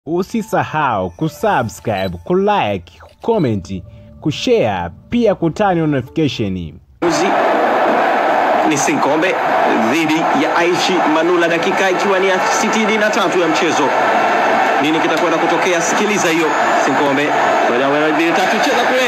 Usisahau kusubscribe, kulike, kucomment, kushare pia kutani notification. Uzi ni Sinkombe dhidi ya Aishi Manula, dakika ikiwa ni ya 63 ya mchezo. Nini kitakwenda kutokea? Sikiliza hiyo. Sinkombe moja moja mbili tatu, cheza kule.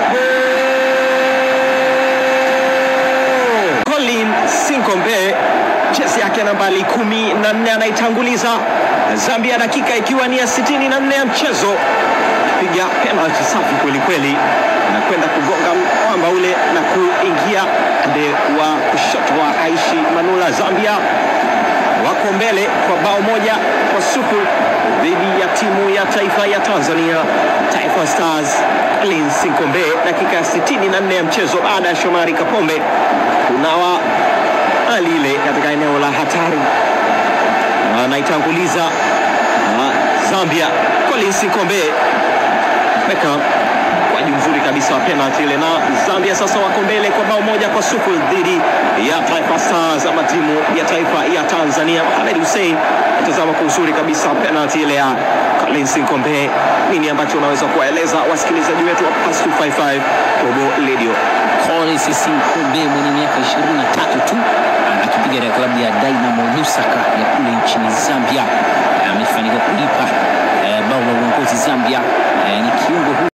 Goal! Colin Sinkombe jezi yake nambari kumi na nne anaitanguliza Zambia, dakika ikiwa ni ya 64 ya mchezo piga penalty safi kweli kweli, na kwenda kugonga mwamba ule na kuingia upande wa kushoto wa Aishi Manula. Zambia wako mbele kwa bao moja kwa sufuri dhidi ya timu ya taifa ya Tanzania, Taifa Stars. Colin Sinkombe dakika ya 64 ya mchezo baada ya Shomari Kapombe kunawa hali ile katika eneo la hatari, anaitanguliza ah, Zambia. Colin Sinkombe weka kwaji mzuri kabisa wa penalty ile, na Zambia sasa wako mbele kwa bao moja kwa sufuri dhidi ya Taifa Stars ama timu ya taifa ya Tanzania. Mohamed Hussein atazama kwa uzuri kabisa penalty ile ya Colin Sinkombe. Nini ambacho unaweza kuwaeleza wasikilizaji wetu wa Pass 255 Global Radio? Collins Sinkombe mwenye miaka 23 tu akipiga katika klabu ya Dynamo Lusaka ya kule nchini Zambia amefanikiwa kulipa eh, bao la uongozi Zambia. Eh, ni kiungo huyu